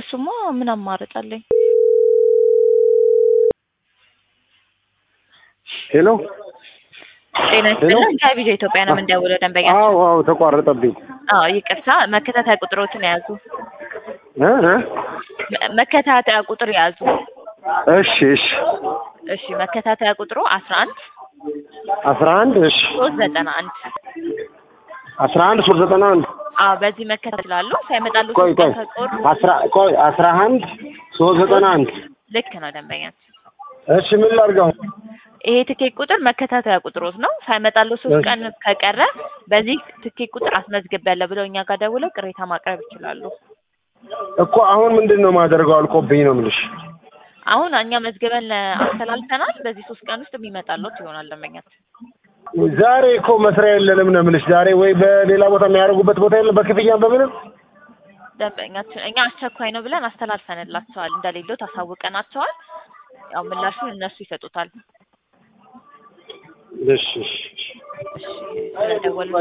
እሱማ ምን አማራጭ አለኝ? ሄሎ ጤና ይስጥልን ከቪዲዮ ኢትዮጵያ ነው የምንደውለው ደንበኛ አዎ አዎ ተቋረጠብኝ አዎ ይቅርታ መከታተያ ቁጥሮትን ያዙ እ እ መ- መከታተያ ቁጥር ያዙ እሺ እሺ እሺ መከታተያ ቁጥሩ አስራ አንድ አስራ አንድ እሺ ሶስት ዘጠና አንድ አስራ አንድ ሶስት ዘጠና አንድ አዎ በዚህ መከታተል ይችላሉ ሳይመጣሉ ቆይ ቆይ ከቆሩ አስራ ቆይ አስራ አንድ ሶስት ዘጠና አንድ ልክ ነው ደንበኛ እሺ ምን ላድርገው ይሄ ትኬት ቁጥር መከታተያ ቁጥሮት ነው ሳይመጣሉ ሶስት እሺ። ቀን ከቀረ በዚህ ትኬት ቁጥር አስመዝግቤያለሁ ብለው እኛ ጋር ደውለው ቅሬታ ማቅረብ ይችላሉ እኮ አሁን ምንድን ነው ማደርገው አልቆብኝ ነው የምልሽ አሁን እኛ መዝግበን አስተላልፈናል በዚህ ሶስት ቀን ውስጥ የሚመጣለት ይሆናል ደንበኛችን ዛሬ እኮ መስሪያ የለንም ነው የምልሽ ዛሬ ወይ በሌላ ቦታ የሚያደርጉበት ቦታ የለም በክፍያ በምንም ደንበኛችን እኛ አስቸኳይ ነው ብለን አስተላልፈንላቸዋል እንደሌለው ታሳውቀናቸዋል ያው ምላሹን እነሱ ይሰጡታል እሺ እሺ እሺ ስለደወሉ